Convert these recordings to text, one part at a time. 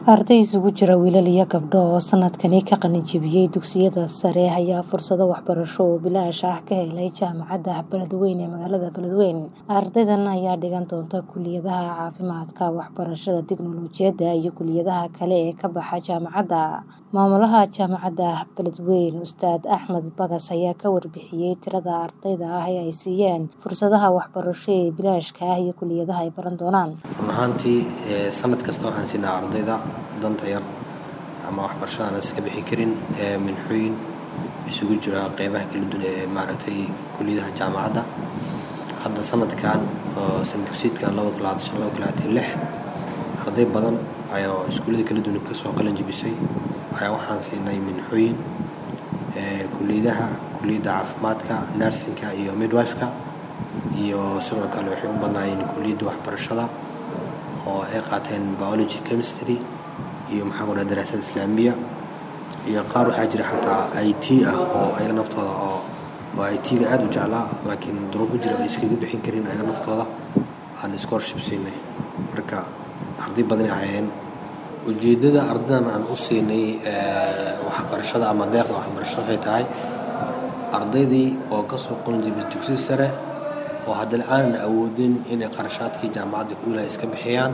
Arday isugu jira wiilal iyo gabdho oo sanadkani ka qalin jebiyay dugsiyada sare ayaa fursado waxbarasho oo bilaash ah ka helay jaamacadda Beledweyne ee magaalada Beledweyne. Ardaydan ayaa dhigan doona kulliyadaha caafimaadka, waxbarashada tiknoolajiyadda iyo kulliyadaha kale ee ka baxa jaamacadda. Maamulaha jaamacadda Beledweyne, Ustaad Axmed Bagas ayaa ka warbixiyay tirada ardayda ah ee ay siiyeen fursadaha waxbarasho ee bilaashka ah iyo kulliyadaha ay baran doonaan. Run ahaantii sanad kasta waxaan siinaa ardayda danta yar ama waxbarashada aan iska bixi karin minxooyin isugu jira qeybaha kala duwan ee maaragtay kulliyadaha jaamacadda. Hadda sanadkan oo sanad dugsiyeedkan laba kun labaatan shan laba kun labaatan iyo lix arday badan ayaa iskuullada kala duwan kasoo qalin jebisay ayaa waxaan siinay minxooyin kulliyadaha kulliyadda caafimaadka, nursing-ka iyo midwife-ka iyo sidoo kale waxay u badnaayeen kulliyadda waxbarashada oo ay qaateen biology, chemistry iyo maxaan ku dhahay daraasad islaamiya iyo qaar waxaa jira xataa IT ah oo ayaga naftooda oo oo IT-ga aad u jeclaa laakiin duruufo jira ay iskaga bixin karin ayaga naftooda aan scholarship siinay. Marka arday badan ay ahaayeen. Ujeeddada ardaydan aan u siinay waxbarashada ama deeqda waxbarasho waxay tahay ardaydii oo kasoo qalin jebisay dugsiga sare oo haddana aanan awoodin inay qarashaadkii jaamacadda kulliyadaha iska bixiyaan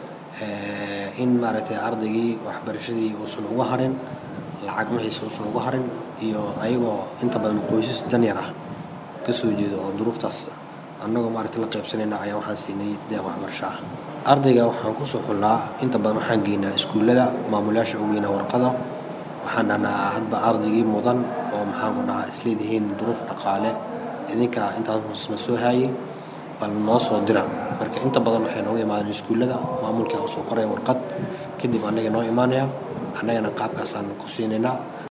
in maaragtay ardaygii waxbarashadii uusan uga harin lacag wixiisa uusan uga harin iyo ayagoo inta badan qoysas danyar ah kasoo jeeda oo duruuftaas annagoo maaragtay la qaybsanayna ayaa waxaan siinay deeq waxbarasho ah. Ardayga waxaan kusoo xullaa inta badan waxaan geynaa iskuullada maamulayaasha u geynaa warqado waxaan dhahnaa hadba ardaygii mudan oo maxaan ku dhahaa isleedihiin duruuf dhaqaale idinka intaasna soo haayay bal noo soo dira marka inta badan waxay nooga imaadeen iskuullada maamulka u soo qoraya warqad kadib annaga noo imaanaya annagana qaabkaasaan ku siinaynaa